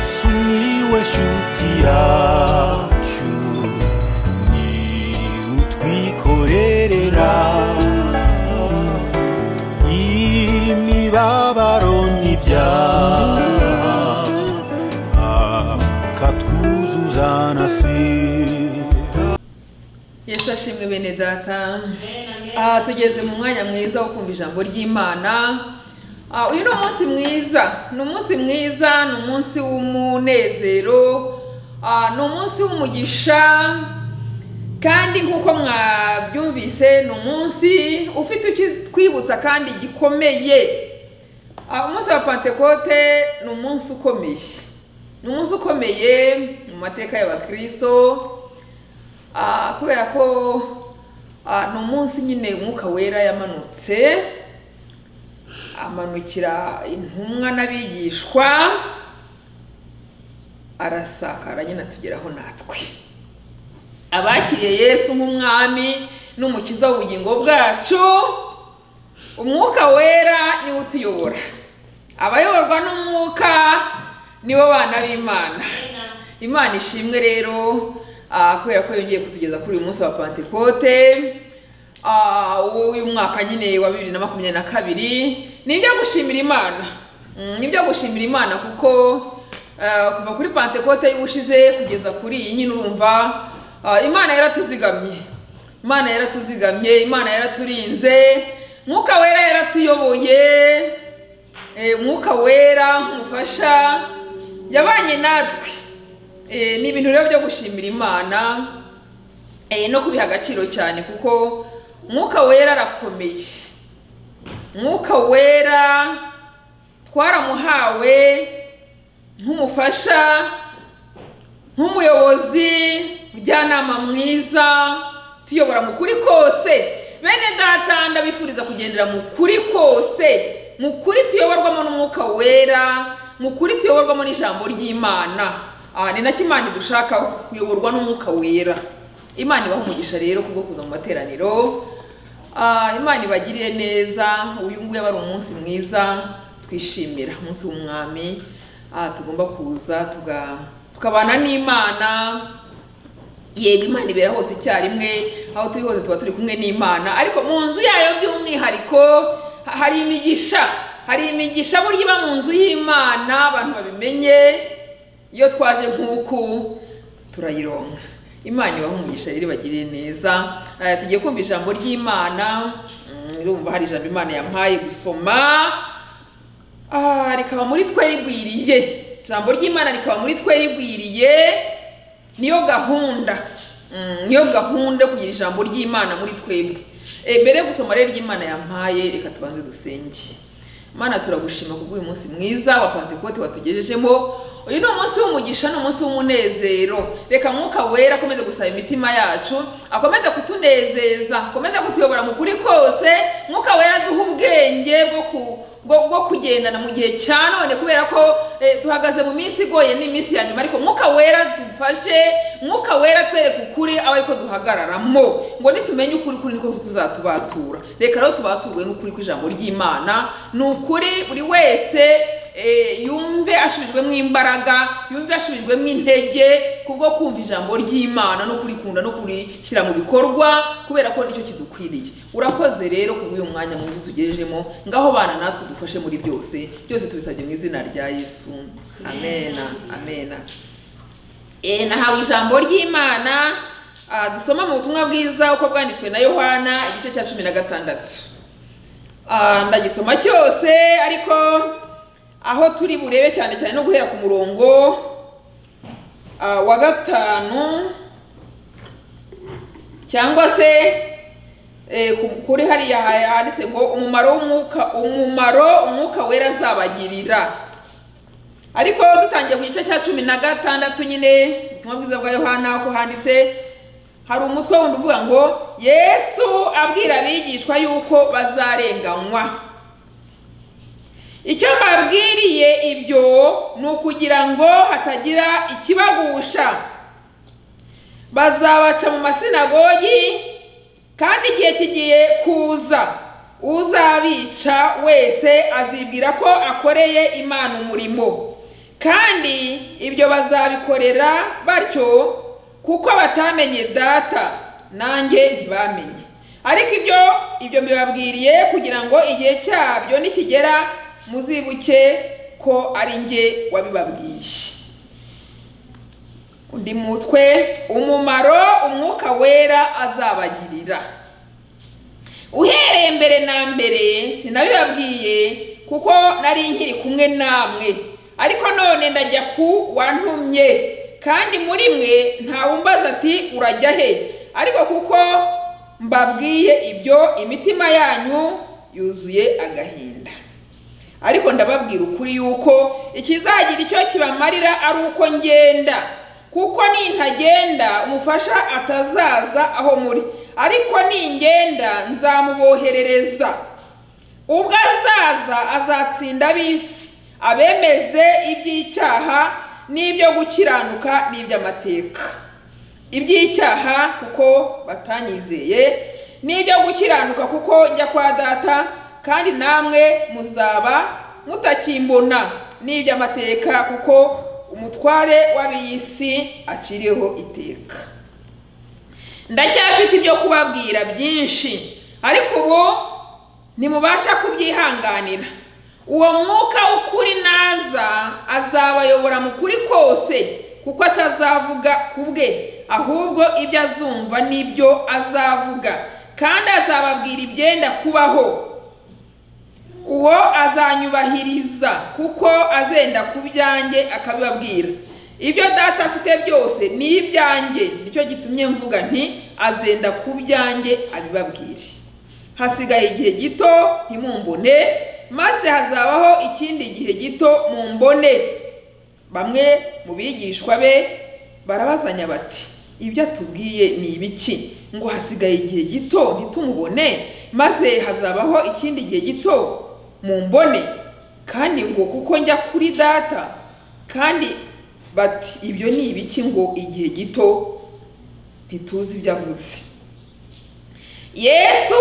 sumiłeś utiaciu ni utwikorerera imibabaro n'ibyaha akatwuzuza na sida yesu ashimwe bene data aha tugeze mu mwanya mwiza wo kumva ijambo ry'imana Ah, uyu ni umunsi mwiza ni umunsi mwiza ni umunsi w'umunezero ah, ni umunsi w'umugisha kandi nk'uko mwabyumvise ni umunsi ufite twibutsa kandi gikomeye Ah, umunsi wa pentekote ni umunsi ukomeye ni umunsi ukomeye mu mateka y'abakristo Ah, kubera ko ah, ni umunsi nyine umwuka wera yamanutse amanukira intumwa n'abigishwa arasakara nyine atugeraho natwe abakiriye yesu nk'umwami n'umukiza w'ubugingo bwacu umwuka wera niwe utuyobora abayoborwa n'umwuka nibo bana b'imana imana ishimwe rero ah, kubera ko yongeye kutugeza kuri uyu munsi wa pantekote ah, w'uyu mwaka nyine wa bibiri na makumyabiri na kabiri ni ibyo gushimira imana Mm, ni ibyo gushimira imana kuko ah, kuva kuri pantekote y'ubushize kugeza kuri iyi nyine urumva ah, imana yaratuzigamye imana yaratuzigamye imana yaraturinze mwuka wera yaratuyoboye Eh, umwuka wera nk'umufasha yabanye natwe Eh, ni ibintu rero byo gushimira imana eh, no kubiha agaciro cyane kuko umwuka wera arakomeye umwuka wera twaramuhawe nk'umufasha nk'umuyobozi mujyanama mwiza tuyobora mu kuri kose bene data ndabifuriza kugendera mu kuri kose mu kuri tuyoborwamo n'umwuka wera mu kuri tuyoborwamo n'ijambo ry'imana Ah, ni nacyo imana idushaka kuyoborwa n'umwuka wera imana ibaha umugisha rero kubwo kuza mu materaniro Ah, imana ibagirire neza uyu nguyu aba ari umunsi mwiza twishimira umunsi w'umwami Ah, tugomba kuza tuga- tukabana n'imana yego imana ibera hose icyarimwe aho turi hose tuba turi kumwe n'imana ariko mu nzu yayo by'umwihariko ha- hari imigisha hari imigisha burya iba mu nzu y'imana abantu babimenye iyo twaje nk'uku turayironka imana ibaho umugisha rero ibagirire neza Eh, tugiye kumva ijambo ry'imana Mm, urumva hari ijambo imana yampaye gusoma Ah, rikaba muri twe rigwiriye ijambo ry'imana rikaba muri twe rigwiriye niyo gahunda Mm, niyo gahunda yo kugira ijambo ry'imana muri twebwe Eh, mbere yo gusoma rero ry'imana yampaye reka tubanze dusenge mana turagushima kubw'uyu munsi mwiza wa pantekote watugejejemo uyu ni umunsi w'umugisha ni umunsi w'umunezero reka mwuka wera akomeze gusaba imitima yacu akomeze kutunezeza akomeze kutuyobora mu kuri kose mwuka wera duha ubwenge bwo ku bwo bwo kugendana mu gihe cya none kubera ko eh, duhagaze mu minsi igoye n'iminsi ya nyuma ariko mwuka wera dufashe mwuka wera twereke ukuri aba ariko duhagararamo ngo nitumenye ukuri kuri niko kuzatubatura reka rero tubaturwe n'ukuri kw'ijambo ry'imana ni ukuri buri wese eh, yumve asubijwemo imbaraga yumve asubijwemo intege kubwo kumva ijambo ry'imana no kurikunda no kurishyira mu bikorwa kubera ko nicyo kidukwiriye urakoze rero kubw'uyu mwanya mwiza utugerejemo ngaho bana natwe dufashe muri byose byose tubisabye mu izina rya yesu amena amena Eh, nahawe ijambo ry'imana ah, dusoma mu butumwa bwiza uko bwanditswe na yohana igice cya cumi na gatandatu Ah, ndagisoma cyose ariko aho turi burebe cyane cyane no guhera ku murongo ah, wa gatanu cyangwa se eh, ku- kuri hariya handitse ngo umumaro w'umwuka umumaro umwuka wera azabagirira ariko dutangiye ku gice cya cumi na gatandatu nyine ubutumwa bwiza bwa yohana uko handitse hari umutwe wundi uvuga ngo yesu abwira abigishwa yuko bazarenganywa icyo mbabwiriye ibyo ni ukugira ngo hatagira ikibagusha bazabaca mu masinagogi kandi igihe kigiye kuza uzabica wese azibwira ko akoreye imana umurimo kandi ibyo bazabikorera batyo kuko batamenye data nanjye ntibamenye ariko ibyo ibyo mbibabwiriye kugira ngo igihe cyabyo nikigera muzibuke ko ari njye wabibabwiye undi mutwe umumaro umwuka wera azabagirira uhereye mbere na mbere sinabibabwiye kuko nari nkiri kumwe namwe ariko none ndajya ku wantumye kandi muri mwe ntawumbaza ati urajya he ariko kuko mbabwiye ibyo imitima yanyu yuzuye agahinda ariko ndababwira ukuri yuko ikizagira icyo kibamarira ari uko ngenda kuko nintagenda umufasha atazaza aho muri ariko ningenda nzamuboherereza ubwo azaza azatsinda ab'isi abemeze iby'icyaha n'ibyo gukiranuka n'iby'amateka iby'icyaha kuko batanyizeye n'ibyo gukiranuka kuko njya kwa data kandi namwe muzaba mutakimbona n'iby'amateka kuko umutware w'ab'iy'isi akiriho iteka ndacyafite ibyo kubabwira byinshi ariko ubu ntimubasha kubyihanganira uwo mwuka w'ukuri naza azabayobora mu kuri kose kuko atazavuga ku bwe ahubwo ibyo azumva n'ibyo azavuga kandi azababwira ibyenda kubaho uwo azanyubahiriza kuko azenda ku byanjye akabibabwira ibyo data afite byose ni ibyanjye nicyo gitumye mvuga nti azenda ku byanjye abibabwire hasigaye igihe gito ntimumbone maze hazabaho ikindi gihe gito mumbone bamwe mu bigishwa be barabazanya bati ibyo atubwiye ni ibiki ngo hasigaye igihe gito ntitumubone maze hazabaho ikindi gihe gito mumbone kandi ngo kuko njya kuri data kandi bati ibyo ni ibiki ngo igihe gito ntituzi ibyo avuze yesu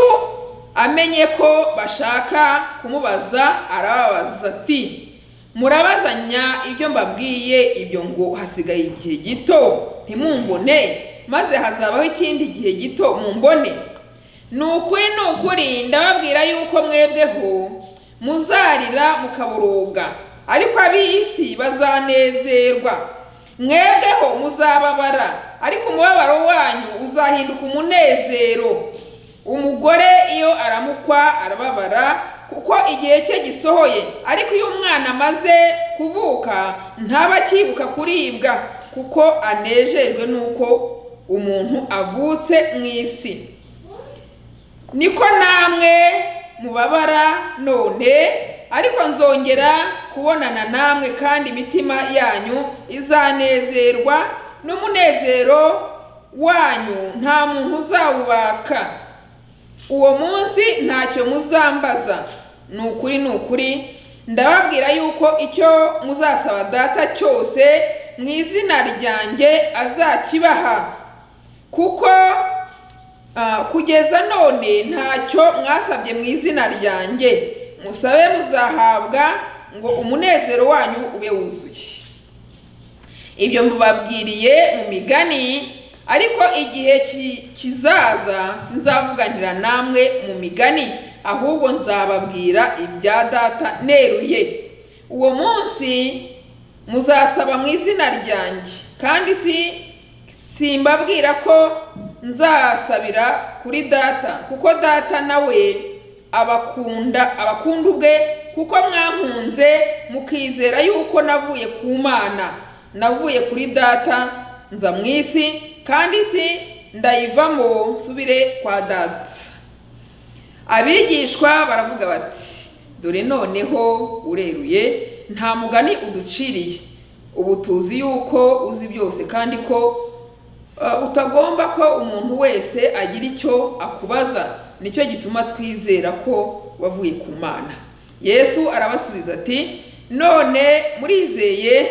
amenye ko bashaka kumubaza arababaza ati murabazanya ibyo mbabwiye ibyo ngo hasigaye igihe gito ntimumbone maze hazabaho ikindi gihe gito mumbone ni ukuri ni ukuri ndababwira yuko mwebweho muzarira mukaburuga ariko ab'isi bazanezerwa mwebweho muzababara ariko umubabaro wanyu uzahinduka umunezero umugore iyo aramukwa arababara kuko igihe cye gisohoye ariko iyo umwana amaze kuvuka ntaba akibuka kuribwa kuko anejejwe n'uko umuntu avutse mu isi niko namwe mubabara none ariko nzongera kubonana namwe kandi imitima yanyu izanezerwa n'umunezero wanyu nta muntu uzawubaka uwo munsi ntacyo muzambaza ni ukuri ni ukuri ndababwira yuko icyo muzasaba data cyose mu izina ryanjye azakibaha kuko kugeza none ntacyo mwasabye mu izina ryanjye musabe muzahabwa ngo umunezero wanyu ube wuzuye ibyo mubabwiriye mu migani ariko igihe kizaza sinzavuganira namwe mu migani ahubwo nzababwira ibya data neruye uwo munsi muzasaba mu izina ryanjye kandi si simbabwira ko nzasabira kuri data kuko data nawe abakunda abakunda ubwe kuko mwakunze mukizera yuko navuye ku mana navuye kuri data nza mu isi kandi isi ndayivamo nsubire kwa data abigishwa baravuga bati dore noneho ureruye nta mugani uduciriye ubu tuzi yuko uzi byose kandi ko utagomba ko umuntu wese agira icyo akubaza nicyo gituma twizera ko wavuye ku mana yesu arabasubiza ati none murizeye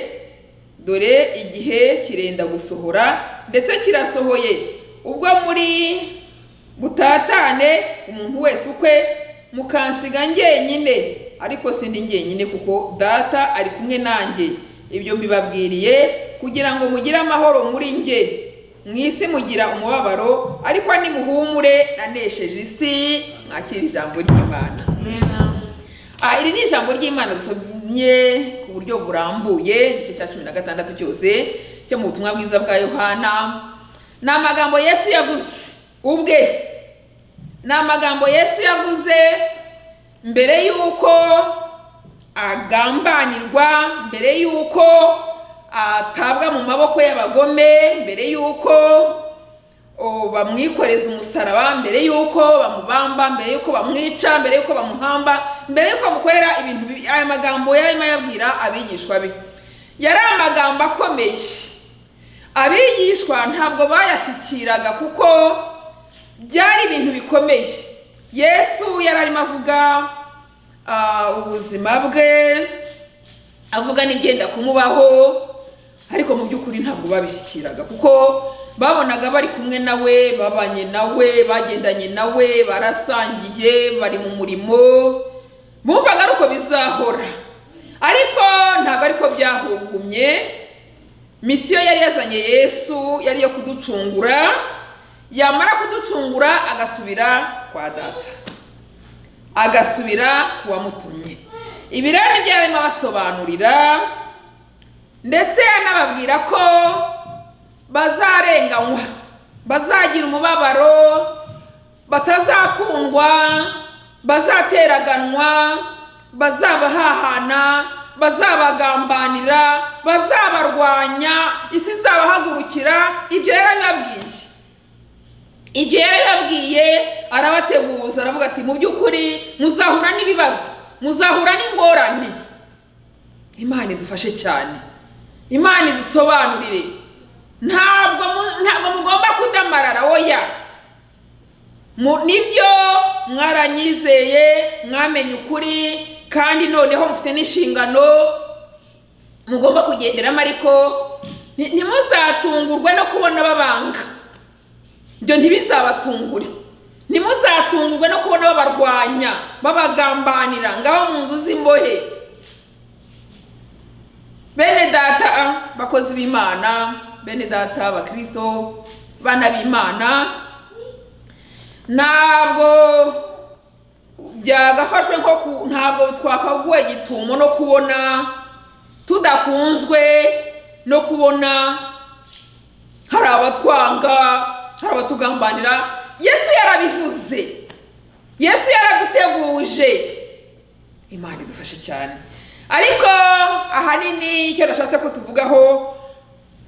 dore igihe kirenda gusohora ndetse kirasohoye ubwo muri butatane umuntu wese ukwe mukansiga njyenyine ariko sindi njyenyine kuko data ari kumwe nanjye ibyo mbibabwiriye kugira ngo mugire amahoro muri nge mu isi mugira umubabaro ariko nimuhumure nanesheje isi mwakira ijambo ry'imana Ah, iri ni ijambo ry'imana dusomye ku buryo burambuye igice cya cumi na gatandatu cyose cyo mu butumwa bwiza bwa yohana ni amagambo yesu yavuze ubwe ni amagambo yesu yavuze mbere y'uko agambanirwa mbere y'uko atabwa mu maboko y'abagome mbere y'uko o, bamwikoreza umusaraba mbere y'uko bamubamba mbere y'uko bamwica mbere y'uko bamuhamba mbere y'uko bamukorera ibintu bibi aya magambo yarimo ayabwira abigishwa be yari amagambo akomeye abigishwa ntabwo bayashyikiraga kuko byari ibintu bikomeye yesu yari arimo avuga ah, ubuzima bwe avuga n'ibigenda kumubaho ariko mu by'ukuri ntabwo babishyikiraga kuko babonaga bari kumwe nawe babanye nawe bagendanye nawe barasangiye bari mu murimo bumvaga ari uko bizahora ariko ntabwo ariko byahugumye misiyo yari yazanye yesu yari iyo kuducungura yamara kuducungura agasubira kwa data agasubira ku wamutumye ibirani byo arimo abasobanurira ndetse anababwira ko bazarenganywa bazagira umubabaro batazakundwa bazateraganwa bazabahahana bazabagambanira bazabarwanya isi izabahagurukira ibyo yari abibabwiye ibyo yari yababwiye arabateguza aravuga ati mu by'ukuri muzahura n'ibibazo muzahura n'ingorane imana idufashe cyane imana idusobanurire ntabwo mu- ntabwo mugomba kudamarara oya Mu- nibyo mwaranyizeye mwamenye ukuri kandi noneho mufite n'inshingano mugomba kugenderamo ariko ni- ntimuzatungurwe no kubona babanga ibyo ntibizabatungure ntimuzatungurwe no kubona babarwanya babagambanira ngaho mu nzu z'imbohe bene data bakozi b'imana bene data bakristo bana b'imana ntabwo byagafashwe nko ku ntabwo twakaguwe gitumo no kubona tudakunzwe no kubona hari abatwanga hari abatugambanira yesu yarabivuze yesu yaraduteguje imana idufashe cyane ariko ahanini icyo nashatse ko tuvugaho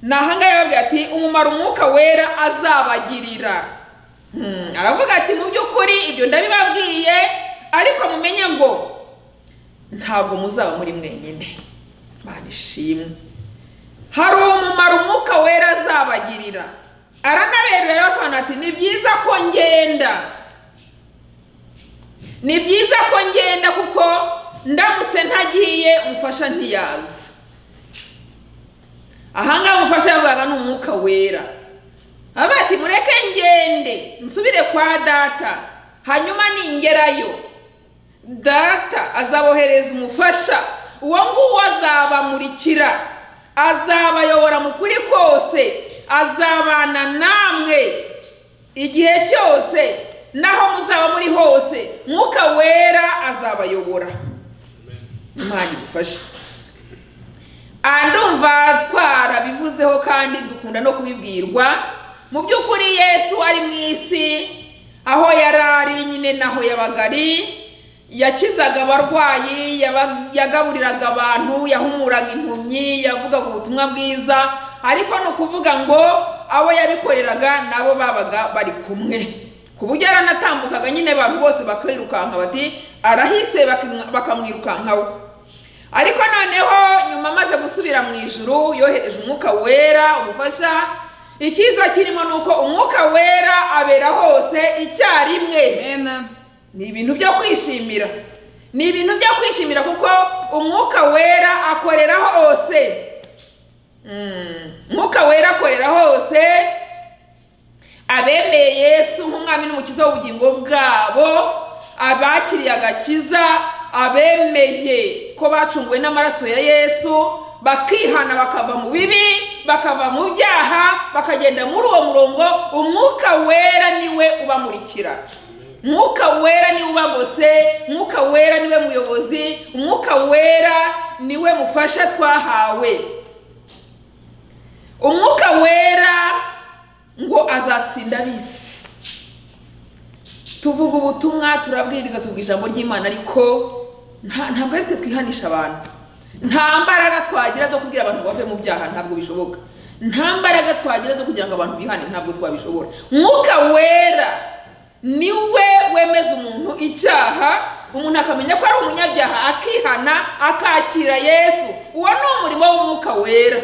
ni ahangaha yababwira ati umumaro umwuka wera azabagirira Hmm, aravuga ati mu by'ukuri ibyo ndabibabwiye ariko mumenye ngo ntabwo muzaba muri mwenyine imana ishimwe hari umumaro umwuka wera azabagirira aranaberura arabasobanura ati ni byiza ko ngenda ni byiza ko ngenda kuko ndamutse ntagiye umufasha ntiyaza ahangaha umufasha yavugaga ni umwuka wera aba ati mureke ngende nsubire kwa data hanyuma ningerayo data azabohereza umufasha uwo nguwo azabamurikira azabayobora mu kuri kose azabana namwe igihe cyose naho muzaba muri hose mwuka wera azabayobora imana idufashe Ah, ndumva twarabivuzeho kandi dukunda no kubibwirwa mu by'ukuri yesu ari mu isi aho yari ari nyine naho yabaga ari yakizaga abarwayi yaba- yagaburiraga abantu yahumuraga impumyi yavugaga ubutumwa bwiza ariko ni ukuvuga ngo abo yabikoreraga nabo babaga bari kumwe ku buryo yaranatambukaga nyine abantu bose bakirukanka bati arahise bakimwa- bakamwirukankaho ariko noneho nyuma amaze gusubira mu ijuru yohereje umwuka wera umufasha icyiza kirimo ni uko umwuka wera abera hose icyarimwe ni ibintu byo kwishimira ni ibintu byo kwishimira kuko umwuka wera akorera hose Mm, umwuka wera akorera hose abemeye yesu nk'umwami n'umukiza w'ubugingo bwabo abakiriye agakiza abemeye ko bacunguwe n'amaraso ya yesu bakihana bakava mu bibi bakava mu byaha bakagenda muri uwo murongo umwuka wera niwe ubamurikira umwuka wera niwe ubagose umwuka wera niwe muyobozi umwuka wera niwe mufasha twahawe umwuka wera ngo azatsinda abisi tuvuga ubutumwa turabwiriza tuvuga ijambo ry'imana ariko nta- ntabwo ari twe twihanisha abantu nta mbaraga twagira zo kubwira abantu bave mu byaha ntabwo bishoboka nta mbaraga twagira zo kugira ngo abantu bihane ntabwo twabishobora mwuka wera niwe wemeza umuntu icyaha umuntu akamenya ko ari umunyabyaha akihana akakira yesu uwo ni umurimo w'umwuka wera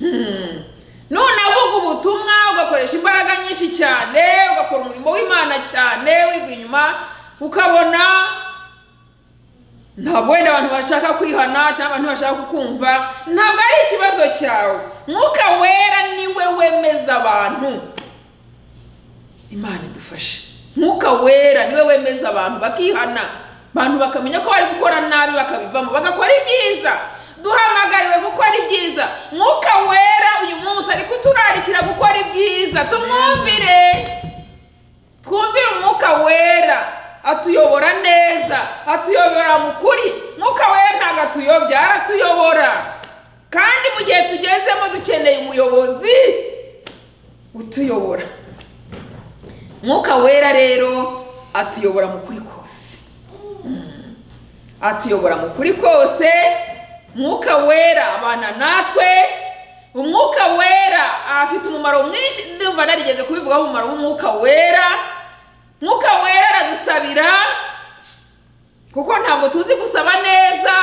Hmm. none avuga ubutumwa ugakoresha imbaraga nyinshi cyane ugakora umurimo w'imana cyane wiva inyuma ukabona ntabwo wenda abantu bashaka kwihana cyangwa abantu bashaka kukumva ntabwo ari ikibazo cyawe mwuka wera niwe wemeza abantu imana idufashe mwuka wera niwe wemeza abantu bakihana abantu bakamenya ko bari gukora nabi bakabivamo bagakora ibyiza duhamagariwe gukora ibyiza mwuka wera uyu munsi ari kuturarikira gukora ibyiza tumwumvire twumvire umwuka wera atuyobora neza atuyobora mu kuri mwuka wera ntabwo atuyobya aratuyobora kandi mu gihe tugezemo dukeneye umuyobozi utuyobora mwuka wera rero atuyobora mu kuri kose Mm. atuyobora mu kuri kose mwuka wera abana natwe umwuka wera afite umumaro mwinshi ndumva narigeze kubivugaho umumaro w'umwuka wera mwuka wera aradusabira kuko ntabwo tuzi gusaba neza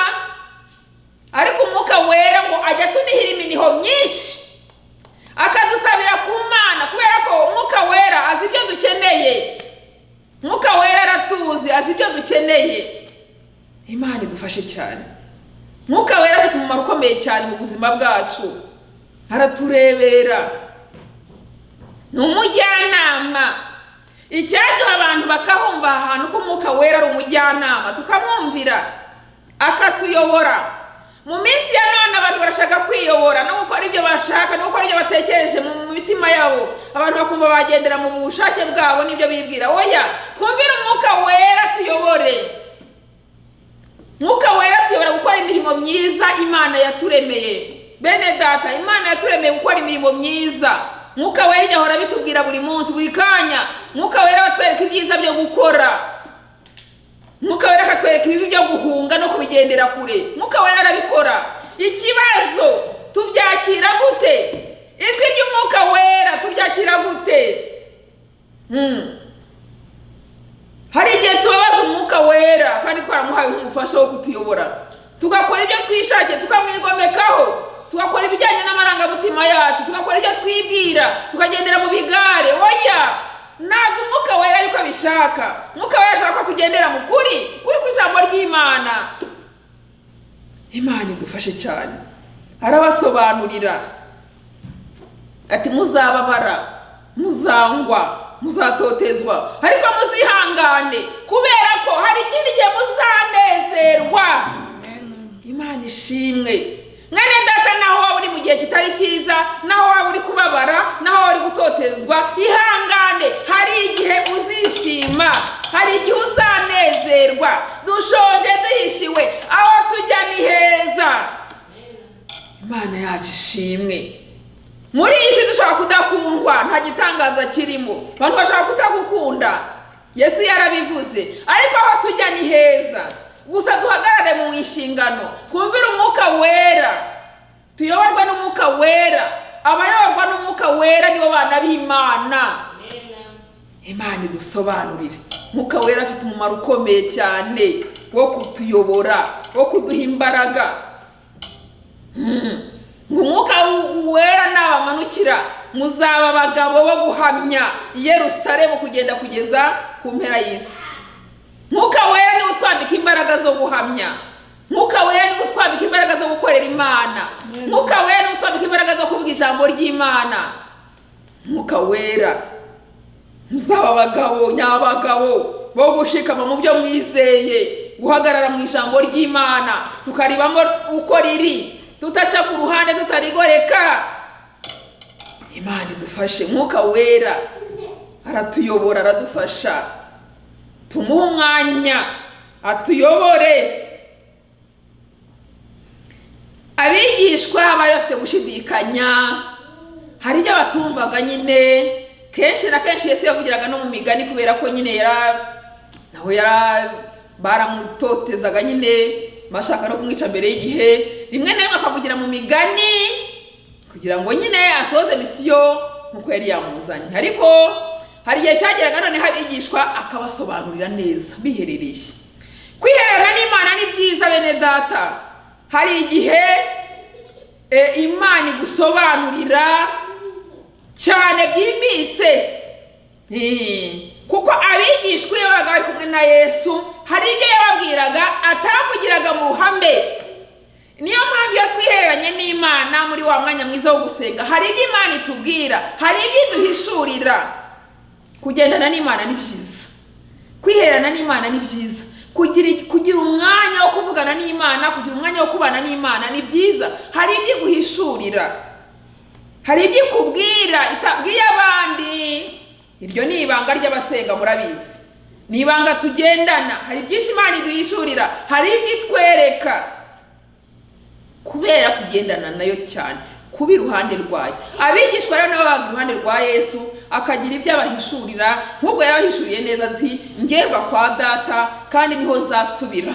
ariko umwuka wera ngo ajya atunihira iminiho myinshi akadusabira ku mana kubera ko umwuka wera azi ibyo dukeneye umwuka wera aratuzi azi ibyo dukeneye imana idufashe cyane umwuka wera afite umumaro ukomeye cyane mu buzima bwacu aratureberera ni umujyanama icyaduha abantu bakahumva aha hantu ko umwuka wera ari umujyanama tukamwumvira akatuyobora mu minsi ya none abantu barashaka kwiyobora no gukora ibyo bashaka no gukora ibyo batekereje mu mu mitima yabo abantu bakumva bagendera mu bushake bwabo n'ibyo bibwira oya twumvire umwuka wera tuyobore mwuka wera tuyobora gukora imirimo myiza imana yaturemeye bene data imana yaturemeye gukora imirimo myiza mwuka wera ijya ahora abitubwira buri munsi buri kanya mwuka wera batwereka ibyiza byo gukora mwuka wera akatwereka ibibi byo guhunga no kubigendera kure mwuka wera arabikora ikibazo tubyakira gute ijwi ry'umwuka wera turyakira gute Hmm. hari igihe tubabaza umwuka wera kandi twaramuhaye umufasha wo kutuyobora tugakora ibyo twishakiye tukamwigomekaho tugakora ibijyanye n'amarangamutima yacu tugakora ibyo twibwira tukagendera mu bigare oya ntabwo umwuka wera ariko abishaka umwuka wera ashaka ko tugendera mu kuri kuri ku ijambo ry'imana imana idufashe cyane arabasobanurira ati muzababara muzangwa muzatotezwa ariko muzihangane kubera ko hari ikindi gihe muzanezerwa imana ishimwe mwene data naho waba uri mu gihe kitari cyiza naho waba uri kubabara naho waba uri gutotezwa ihangane hari igihe uzishima hari igihe uzanezerwa dushonje duhishiwe aho tujya ni heza imana yacu ishimwe muri iyi si dushobora kudakundwa nta gitangaza kirimo abantu bashobora kutagukunda yesu yarabivuze ariko aho tujya ni heza gusa duhagarare mu nshingano twumvire umwuka wera tuyoborwe n'umwuka wera abayoborwa n'umwuka wera nibo bana b'imana imana idusobanurire mwuka wera afite umumaro ukomeye cyane wo kutuyobora wo kuduha imbaraga Mm. ngo umwuka w- wera nabamanukira muzaba abagabo bo guhamya i yerusalemu kugenda kugeza ku mpera y'isi mwuka wera niwe utwambika imbaraga zo guhamya mwuka wera niwe utwambika imbaraga zo gukorera imana mwuka wera niwe utwambika imbaraga zo kuvuga ijambo ry'imana mwuka wera muzaba abagabo nyabagabo bo gushikama mu byo mwizeye guhagarara mu ijambo ry'imana tukaribamo uko riri tutaca ku ruhande tutarigoreka imana idufashe mwuka wera aratuyobora aradufasha tumuhe umwanya atuyobore abigishwa bari bafite gushidikanya hari ibyo batumvaga nyine kenshi na kenshi yesu yavugiraga no mu migani kubera ko nyine yara nawe yara baramutotezaga nyine bashaka no kumwica mbere y'igihe rimwe na rimwe akavugira mu migani kugira ngo nyine asohoze misiyo nk'uko yari yamuzanye ariko hari igihe cyageraga noneho abigishwa akabasobanurira neza biherereye kwihererana n'imana ni byiza bene data hari igihe e, imana igusobanurira cyane byimbitse Eh, kuko abigishwa iyo babaga bari kumwe na yesu hari ibyo yababwiraga atavugiraga mu ruhame niyo mpamvu iyo twihereranye n'imana muri wa mwanya mwiza wo gusenga hari ibyo imana itubwira hari ibyo iduhishurira kugendana n'imana ni byiza kwihererana n'imana ni byiza kugira kugira umwanya wo kuvugana n'imana kugira umwanya wo kubana n'imana ni byiza hari ibyo iguhishurira hari ibyo ikubwira itabwiye abandi iryo ni ibanga ry'abasenga murabizi ni ibanga tugendana hari ibyinshi imana iduhishurira hari ibyo itwereka kubera kugendana nayo cyane kuba iruhande rwayo abigishwa rero nabo babaga iruhande rwa yesu akagira ibyo abahishurira nk'ubwo yabahishuriye neza ati ngemba kwa data kandi niho nzasubira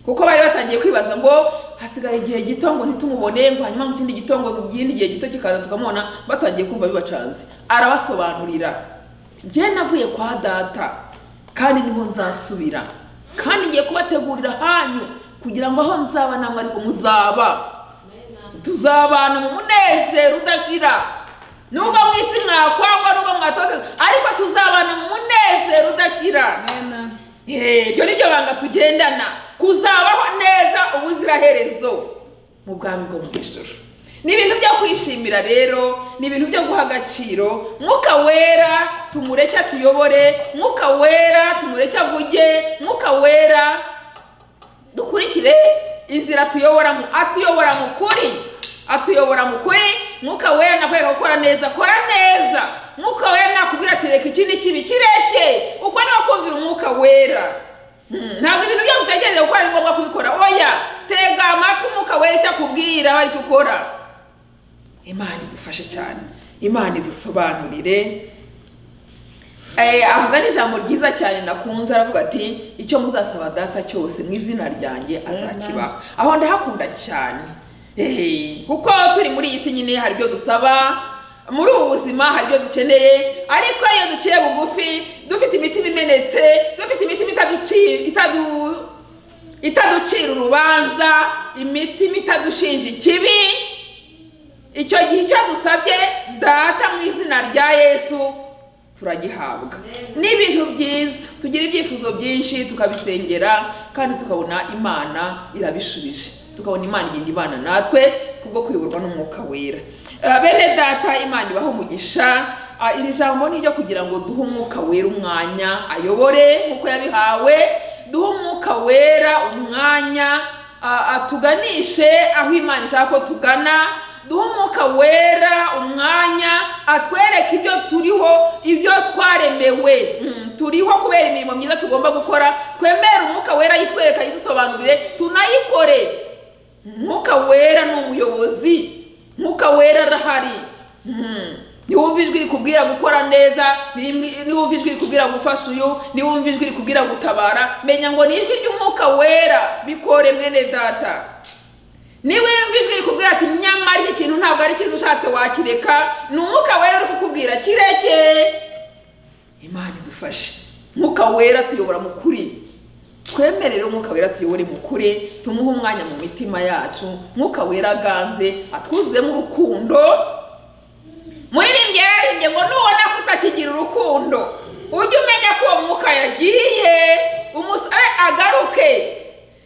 kuko bari batangiye kwibaza ngo hasigaye igihe gito ngo ntitumubone ngo hanyuma mu kindi gito ngo ikindi gihe gito kikaza tukamubona batangiye kumva bibacanze arabasobanurira njye navuye kwa data kandi niho nzasubira kandi ngiye kubategurira hanyu kugira ngo aho nzaba namwe ariko muzaba tuzabana mu munezero udashira nubwo mu isi mwakwangwa nubwo mwatoteza ariko tuzabana mu munezero udashira Eh, iryo ni ryo banga tugendana kuzabaho neza ubuziraherezo mu bwami bwo mu ijoro ni ibintu byo kwishimira rero ni ibintu byo guha agaciro mwuka wera tumureke atuyobore mwuka wera tumureke avuge mwuka wera dukurikire inzira atuyoboramo atuyobora mu kuri atuyobora mu kuri mwuka wera nakwereka gukora neza kora neza mwuka wera nakubwira ati reka iki ni kibi kireke uko niwo kumvira umwuka wera Hmm, ntabwo ibintu byose utekereza gukora ari ngombwa kubikora oya tega amatwi umwuka wera icyo akubwira ari cyo ukora imana idufashe cyane imana idusobanurire Eh, avuga n'ijambo ryiza cyane nakunze aravuga ati icyo muzasaba data cyose mu izina ryanjye azakibaha aho ndahakunda cyane Eh, kuko turi muri iyi si nyine hari ibyo dusaba muri ubu buzima hari ibyo dukeneye ariko iyo duciye bugufi dufite imitima imenetse dufite imitima itaduci- itadu- itaducira urubanza imitima itadushinja ikibi icyo gihe icyo dusabye data mu izina rya yesu turagihabwa ni ibintu byiza tugira ibyifuzo byinshi tukabisengera kandi tukabona imana irabishubije tukabona imana igenda ibana natwe kubwo kuyoborwa n'umwuka wera Eh, bene data imana ibaho umugisha Ah, iri jambo ni iryo kugira ngo duhe umwuka wera umwanya ayobore nk'uko yabihawe duhe umwuka wera umwanya a- atuganishe aho imana ishaka ko tugana duhe umwuka wera umwanya atwereke ibyo turiho ibyo twaremewe Mm, turiho kubera imirimo myiza tugomba gukora twemere umwuka wera yitwereka yidusobanurire tunayikore umwuka wera ni umuyobozi umwuka wera arahari Mhm. niwumva ijwi rikubwira gukora neza ni- niwumva ijwi rikubwira gufasha uyu niwumva ijwi rikubwira gutabara menya ngo ni ijwi ry'umwuka wera bikore mwene data niba yumva ijwi rikubwira ati nyamara iki kintu ntabwo ari cyiza ushatse wakireka ni umwuka wera uri kukubwira kireke imana idufashe umwuka wera tuyobora mu kuri twemerere umwuka wera tuyobore mu kuri tumuhe umwanya mu mitima yacu umwuka wera aganze atwuzuzemo urukundo muririmbye yaririmbye ngo nubona ko utakigira urukundo ujye umenya ko uwo mwuka yagiye umusabe agaruke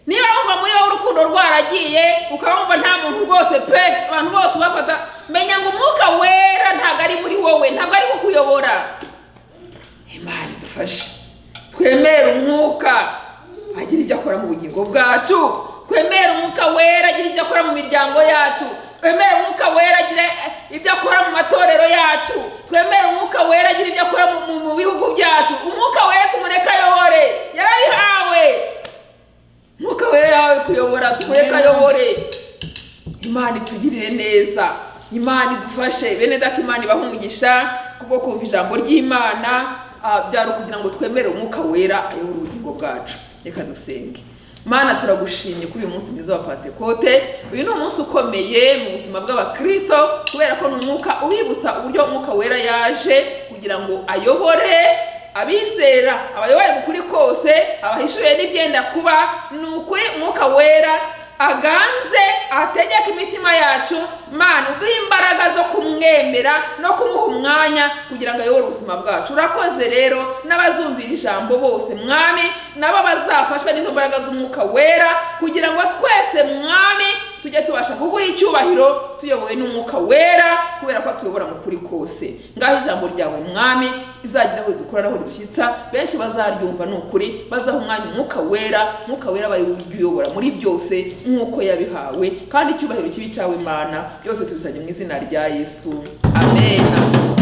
niba wumva muri wowe urukundo rwaragiye ukabumva nta muntu rwose pe abantu bose ubafata menya ngo umwuka wera ntabwo ari muri wowe ntabwo ari kukuyobora imana idufashe twemere umwuka agira ibyo akora mu bugingo bwacu twemerera umwuka wera agira ibyo akora mu miryango yacu twemerera umwuka wera agira ibyo akora mu matorero yacu twemerera umwuka wera agira ibyo akora mu- mu- mu bihugu byacu umwuka wera tumureka ayobore yarabihawe umwuka wera yahawe kuyobora tumureke ayobore imana itugirire neza imana idufashe bene data imana ibaha umugisha kubwo kumva ijambo ry'imana ah, byari ukugira ngo twemere umwuka wera ayobora ubugingo bwacu reka dusenge mana turagushimye kuri uyu munsi mwiza wa pantekote uyu ni umunsi ukomeye mu buzima bw'abakristo kubera ko ni umwuka ubibutsa uburyo umwuka wera yaje kugira ngo ayobore abizera abayoboye mu kuri kose abahishuye n'ibyenda kuba ni ukuri umwuka wera aganze ategeka imitima yacu mana uduhe imbaraga zo kumwemera no kumuha umwanya kugira ngo ayobore ubuzima bwacu urakoze rero n'abazumvira ijambo bose mwami nabo bazafashwe n'izo mbaraga z'umwuka wera kugira ngo twese mwami tujye tubasha kuguha icyubahiro tuyobowe n'umwuka wera kubera ko atuyobora mu kuri kose ngaho ijambo ryawe mwami rizagira aho dukora n'aho ridushyitsa benshi bazaryumva ni ukuri bazaha umwanya umwuka wera umwuka wera abaye uyobora muri byose nk'uko yabihawe kandi icyubahiro kibi cyawe imana byose tubisabye mu izina rya yesu amen